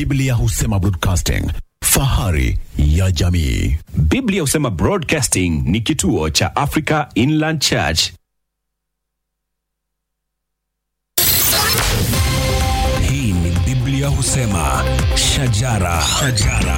Biblia husema broadcasting, fahari ya jamii. Biblia husema Broadcasting ni kituo cha Africa Inland Church. Hii ni Biblia husema shajara, shajara.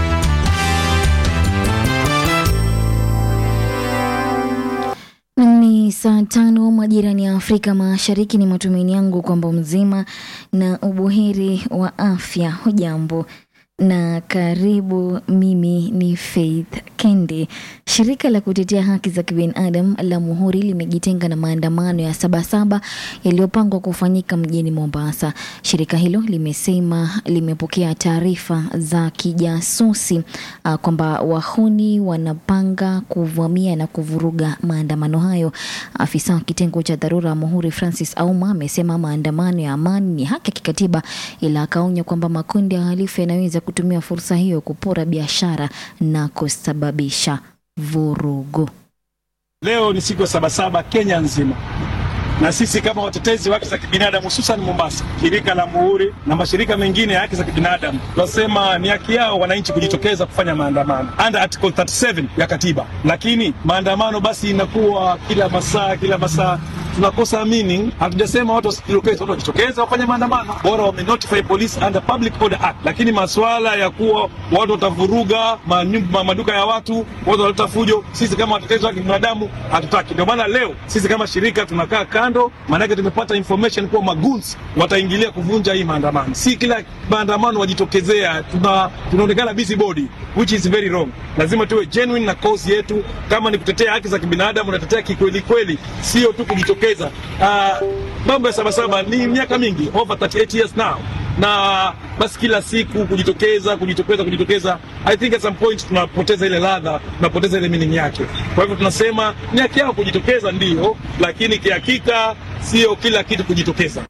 Ni saa tano majirani ya Afrika Mashariki. Ni matumaini yangu kwamba mzima na ubuheri wa afya. Hujambo na karibu. Mimi ni Faith Kendi. Shirika la kutetea haki za kibinadamu la Muhuri limejitenga na maandamano ya Sabasaba yaliyopangwa kufanyika mjini Mombasa. Shirika hilo limesema limepokea taarifa za kijasusi uh, kwamba wahuni wanapanga kuvamia na kuvuruga maandamano hayo. Afisa wa kitengo cha dharura wa Muhuri Francis Auma amesema maandamano ya amani ni haki ya kikatiba, ila akaonya kwamba makundi ya halifu yanaweza kutumia fursa hiyo kupora biashara na kusababisha vurugu. Leo ni siku ya Sabasaba Kenya nzima, na sisi kama watetezi wa haki za kibinadamu hususan Mombasa, shirika la Muhuri na mashirika mengine ya haki za kibinadamu tunasema ni haki yao wananchi kujitokeza kufanya maandamano under article 37 ya katiba, lakini maandamano basi inakuwa kila masaa kila masaa tunakosa meaning. Hatujasema watu wasijitokeze, watu wajitokeze wafanye maandamano, bora wame notify police under public order act. Lakini masuala ya kuwa watu watavuruga manyumba, maduka ya watu, watu wataleta fujo, sisi kama watetezi wa kibinadamu hatutaki. Ndio maana leo sisi kama shirika tunakaa kando, maanake tumepata information kuwa maguns wataingilia kuvunja hii maandamano. Si kila maandamano wajitokezea, tuna tunaonekana busybody which is very wrong. Lazima tuwe genuine na cause yetu, kama ni kutetea haki za kibinadamu, natetea kikweli kweli, sio tu kujitokeza. Uh, mambo ya Sabasaba ni miaka mingi, over 38 years now, na basi kila siku kujitokeza kujitokeza kujitokeza, I think at some point tunapoteza ile ladha, tunapoteza ile meaning yake. Kwa hivyo tunasema ni haki yao kujitokeza, ndio, lakini kihakika sio kila kitu kujitokeza.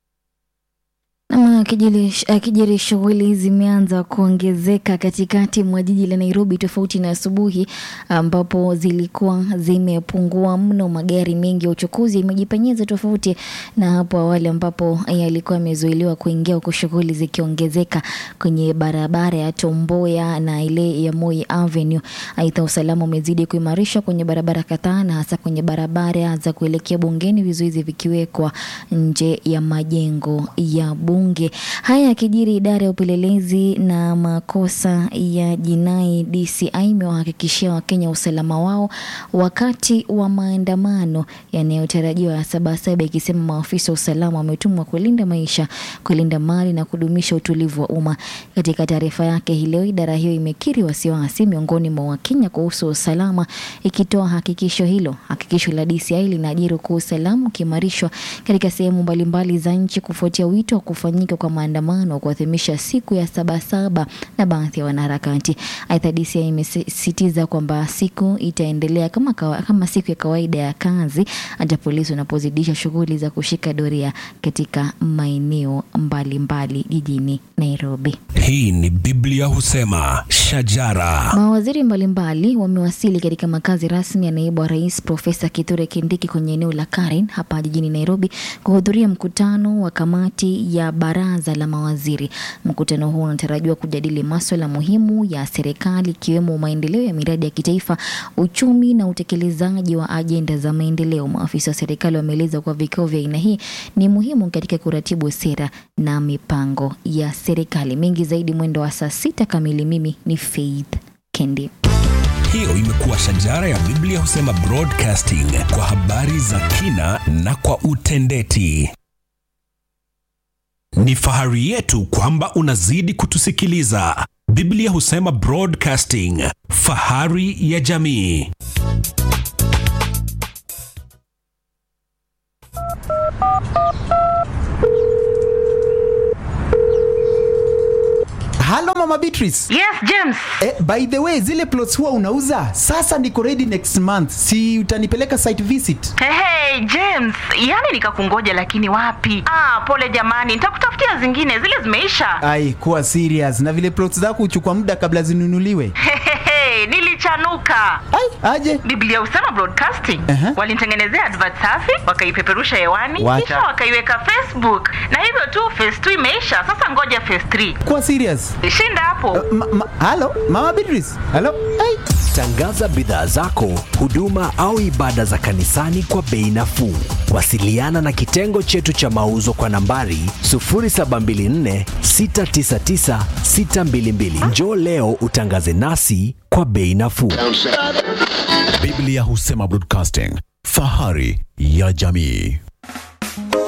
Nama kijiri shughuli zimeanza kuongezeka katikati mwa jiji la Nairobi, tofauti na asubuhi ambapo zilikuwa zimepungua mno. Magari mengi ya uchukuzi yamejipenyeza, tofauti na hapo awali ambapo yalikuwa yamezuiliwa kuingia, huku shughuli zikiongezeka kwenye barabara ya Tomboya na ile ya Moi Avenue. Aidha, usalama umezidi kuimarishwa kwenye barabara kadhaa na hasa kwenye barabara za kuelekea bungeni, vizuizi vikiwekwa nje ya majengo ya bunge. Haya yakijiri, idara ya upelelezi na makosa ya jinai DCI imewahakikishia Wakenya usalama wao wakati wa maandamano yanayotarajiwa ya Sabasaba, ikisema maafisa wa usalama wametumwa kulinda maisha, kulinda mali na kudumisha utulivu wa umma. Katika taarifa yake hii leo, idara hiyo imekiri wasiwasi miongoni mwa Wakenya kuhusu usalama, ikitoa hakikisho hilo. Hakikisho la DCI linaajiri kuwa usalama ukiimarishwa katika sehemu mbalimbali za nchi kufuatia wito wa kufanyika kwa maandamano wa kuadhimisha siku ya Sabasaba na baadhi ya wanaharakati. Aidha, DCI imesisitiza kwamba siku itaendelea kama, kawa, kama siku ya kawaida ya kazi hata polisi wanapozidisha shughuli za kushika doria katika maeneo mbalimbali jijini Nairobi. Hii ni Biblia husema shajara. Mawaziri mbalimbali wamewasili katika makazi rasmi ya naibu wa rais Profesa Kithure Kindiki kwenye eneo la Karen hapa jijini Nairobi kuhudhuria mkutano wa kamati ya baraza la mawaziri. Mkutano huo unatarajiwa kujadili maswala muhimu ya serikali ikiwemo maendeleo ya miradi ya kitaifa, uchumi na utekelezaji wa ajenda za maendeleo. Maafisa wa serikali wameeleza kuwa vikao vya aina hii ni muhimu katika kuratibu sera na mipango ya serikali. Mengi zaidi mwendo wa saa sita kamili. Mimi ni Faith Kendi. Hiyo imekuwa shajara ya Biblia husema broadcasting kwa habari za kina na kwa utendeti. Ni fahari yetu kwamba unazidi kutusikiliza. Biblia husema broadcasting, fahari ya jamii. Halo Mama Beatrice. Yes, James. Eh, by the way, zile plots huwa unauza? Sasa niko ready next month. Si utanipeleka site visit? Hey, hey, James, yani nikakungoja lakini wapi? Ah, pole jamani, nitakutafutia zingine, zile zimeisha. Ai, kuwa serious. Na vile plots zako huchukua muda kabla zinunuliwe. Hey, hey, nilicha kuchanuka Ai, aje biblia husema broadcasting Aha. walinitengenezea advert safi wakaipeperusha hewani Wacha. kisha wakaiweka facebook na hivyo tu phase 2 imeisha sasa ngoja phase 3 kuwa serious shinda hapo ma, ma, halo mama Beatrice halo ai Tangaza bidhaa zako, huduma au ibada za kanisani kwa bei nafuu. Wasiliana na kitengo chetu cha mauzo kwa nambari 0724 699 622. Njoo leo utangaze nasi kwa bei nafuu. Biblia husema broadcasting, fahari ya jamii.